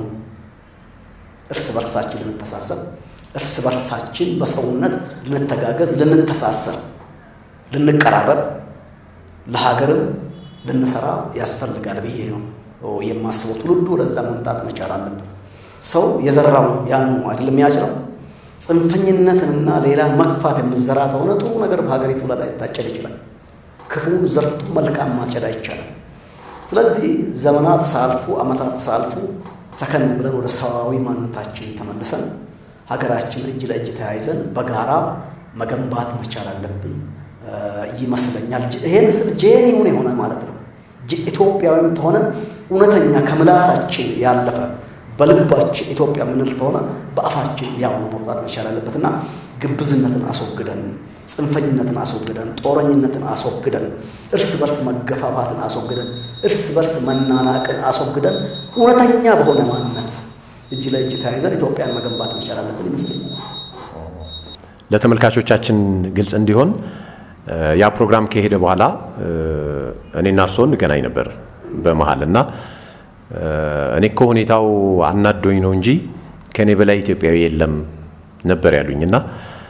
እርስ በርሳችን ልንተሳሰብ፣ እርስ በርሳችን በሰውነት ልንተጋገዝ፣ ልንተሳሰር፣ ልንቀራረብ፣ ለሀገርም ልንሰራ ያስፈልጋል ብዬ ነው የማስበው። ትውልዱ ወደዛ መምጣት መቻል አለበት። ሰው የዘራው ያን አይደለም የሚያጭረው። ጽንፈኝነትንና ሌላ መግፋት የምዘራ ከሆነ ጥሩ ነገር በሀገሪቱ ላይ ላይታጨድ ይችላል። ክፉን ዘርቶ መልካም ማጨድ አይቻልም። ስለዚህ ዘመናት ሳልፉ ዓመታት ሳልፉ ሰከን ብለን ወደ ሰዋዊ ማንነታችን ተመልሰን ሀገራችን እጅ ለእጅ ተያይዘን በጋራ መገንባት መቻል አለብን ይመስለኛል። ይሄን ስል ጄኒውን የሆነ ማለት ነው ኢትዮጵያዊም ተሆነ እውነተኛ ከምላሳችን ያለፈ በልባችን ኢትዮጵያ የምንል ከሆነ በአፋችን ያው መውጣት መቻል አለበትና ግብዝነትን አስወግደን ጽንፈኝነትን አስወግደን ጦረኝነትን አስወግደን እርስ በርስ መገፋፋትን አስወግደን እርስ በርስ መናናቅን አስወግደን እውነተኛ በሆነ ማንነት እጅ ለእጅ ተያይዘን ኢትዮጵያን መገንባት መቻል አለብን ይመስለኛል። ለተመልካቾቻችን ግልጽ እንዲሆን ያ ፕሮግራም ከሄደ በኋላ እኔና እርስዎ እንገናኝ ነበር በመሀል እና እኔ እኮ ሁኔታው አናዶኝ ነው እንጂ ከእኔ በላይ ኢትዮጵያዊ የለም ነበር ያሉኝ እና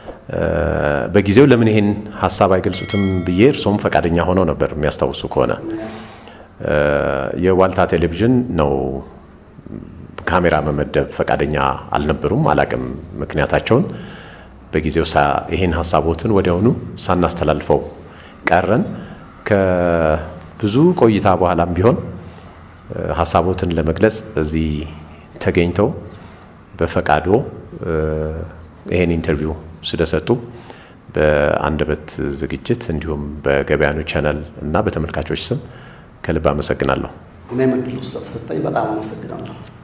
በጊዜው ለምን ይሄን ሀሳብ አይገልጹትም ብዬ እርሶም ፈቃደኛ ሆነው ነበር የሚያስታውሱ ከሆነ የዋልታ ቴሌቪዥን ነው ካሜራ መመደብ ፈቃደኛ አልነበሩም። አላቅም ምክንያታቸውን። በጊዜው ይሄን ሀሳቦትን ወዲያውኑ ሳናስተላልፈው ቀረን። ከብዙ ቆይታ በኋላም ቢሆን ሀሳቦትን ለመግለጽ እዚህ ተገኝተው በፈቃዶ ይሄን ኢንተርቪው ስለሰጡ በአንደበት ዝግጅት እንዲሁም በገበያኑ ቻናል እና በተመልካቾች ስም ከልብ አመሰግናለሁ። እኔም እድሉ ስለተሰጠኝ በጣም አመሰግናለሁ።